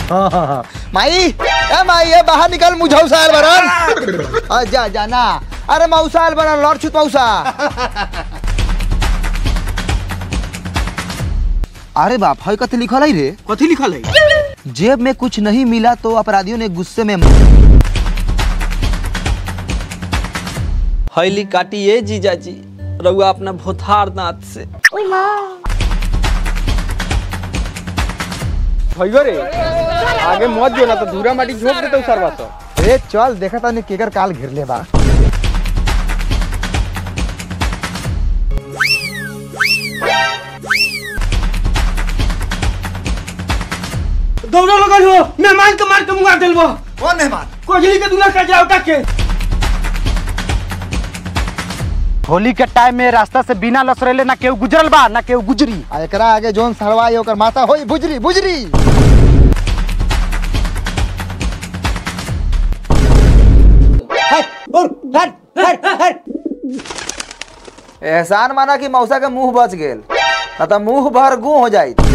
हाँ हाँ हाँ माई ए माई ए बाहर निकल मुझौसा आयल बरन आ, जा जा ना अरे मौसा आयल बरन लड़ छुत मौसा अरे बाप हई कथी लिखल है रे कथी लिखल है जेब में कुछ नहीं मिला तो अपराधियों ने गुस्से में हैली काटिए जीजाजी रउआ अपना भोथार दांत से भइयो रे आगे मत जो ना तो धूरा माटी झोंक देते सरवा तो ए चल देखा तानी केकर काल घेर ले बा दौड़ा लगल हो मेहमान के मार के मुंगा देलबो कौन मेहमान कोजली के दूल्हा का जाओ के होली के टाइम में रास्ता से बिना लसरेले ना केहू गुजरल बा ना केहू गुजरी आ एकरा आगे जोन सरवाई ओकर माता होई बुजरी बुजरी एहसान माना कि मौसा के मुंह बच गेल ना तो मुंह भर गू हो जाई